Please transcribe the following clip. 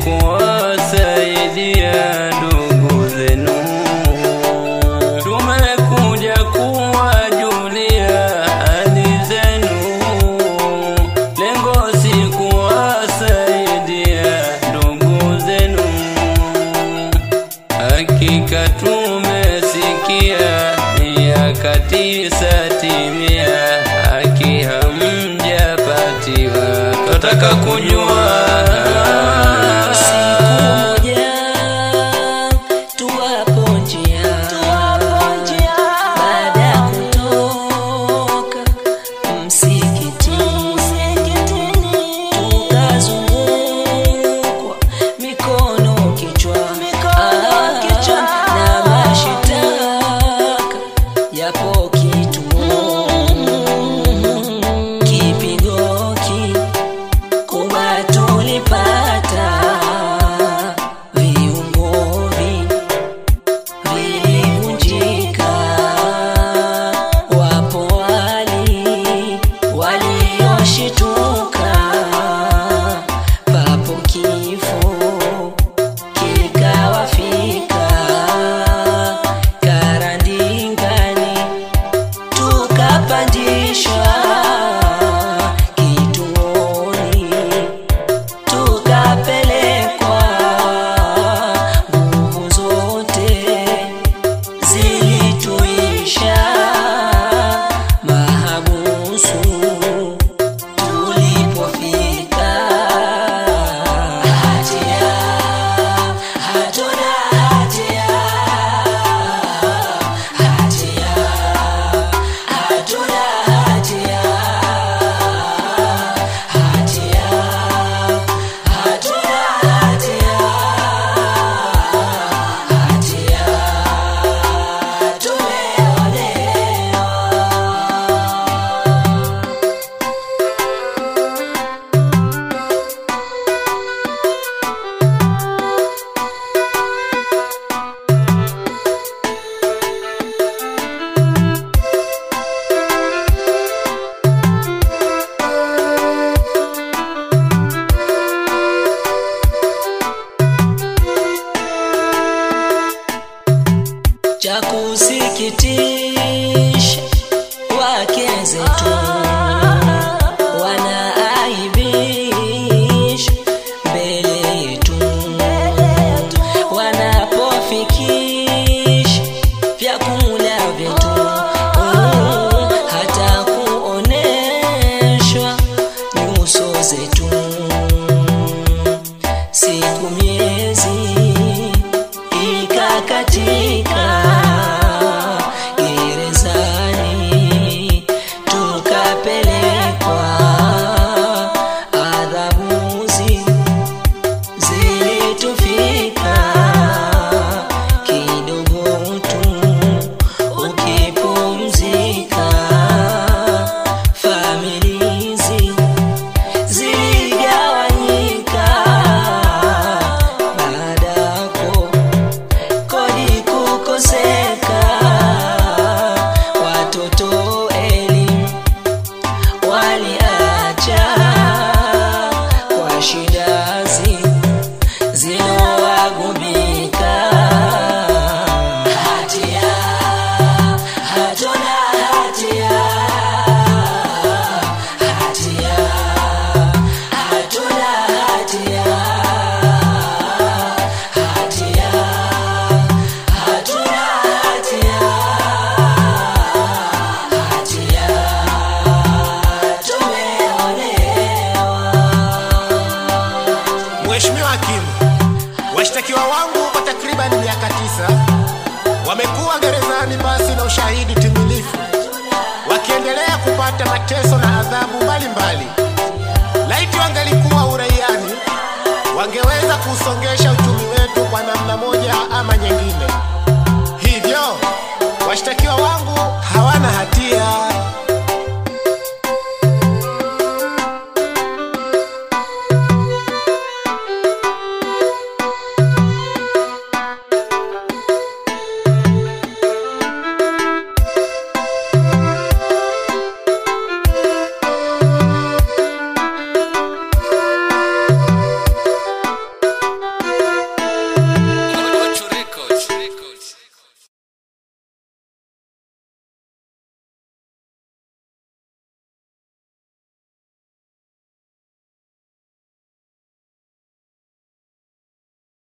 kuwasaidia ndugu zenu. Tumekuja kuwajulia hali zenu, lengo si kuwasaidia ndugu zenu. Hakika tumesikia miaka tisa timia, haki hamjapatiwa, twataka kujua Siku moja tuwapo njia, baada ya kutoka msikitini, tukazungukwa mikono kichwa, Ah, na mashitaka yapo kituo, kipigo ki kuba tulipata viungovi vilivunjika, wapo wali walioshituka, papo kifo kikawafika karandingani tukapandishwa kituoni tukapelekwa nguvu zote zilituisha mahabusu tulipofika hatia hatuna hatia hatia hatuna hatia hatia hatuna hatia hatia tumeonewa cha kusikitisha wake zetu wanaaibisha mbele yetu wanapofikisha vyakula vyetu mm, hata kuoneshwa nyuso zetu siku miezi ikakatika gerezani tukapelekwa adhabuzi zilitufika kidogo tu ukipumzika familizi ziligawanyika baadako kodi kukoseka watoto elimu waliacha kwa shidazi zinowagubika hatia hatuna hatia hatia hatuna hatia hatia hatuna hatia hatia tumeonewa Mheshimiwa Hakimu, washtakiwa wangu kwa takriban miaka tisa wamekuwa gerezani basi na ushahidi timilifu, wakiendelea kupata mateso na adhabu mbalimbali. Laiti wangelikuwa uraiani, wangeweza kusongesha